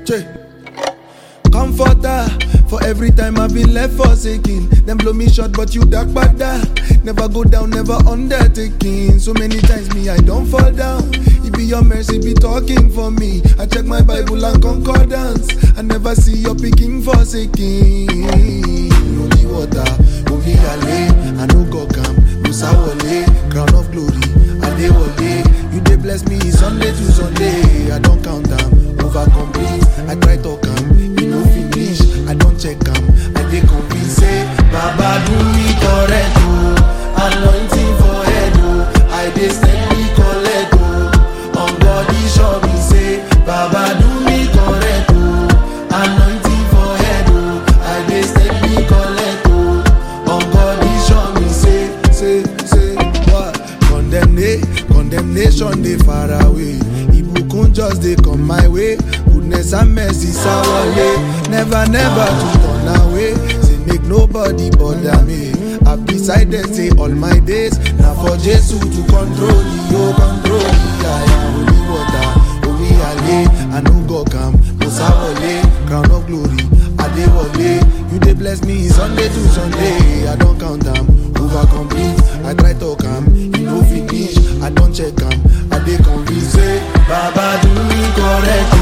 Che. Comforter for every time I've been left forsaken. Them blow me short, but you dark bada. Never go down, never undertaking. So many times me I don't fall down. It be your mercy be talking for me. I check my Bible and concordance. I never see your picking forsaken. Holy water, holy ale. I no go come, Musa wale. Crown of glory, Adewale. You dey bless me Sunday to Sunday. I don't count them, over complete. I try to come, you no finish. I don't check them, I dey convince say Baba do me correct oh. Anointing for head oh. I dey steady collect oh. On body show me say Baba do me correct oh. Anointing for head oh. I dey steady collect oh. On body show me say say say what condemnation condemnation dey far away ibukun just dey come my way goodness and mercy sawale never never to turn away say make nobody bother me i decided say all my days na for jesu to control the o control the aya holy water holy ale i no go calm musa wale crown of glory adewale you dey bless me sunday to sunday i don count am over complete i try talk am e no finish i don check am i dey convinced say baba do me correct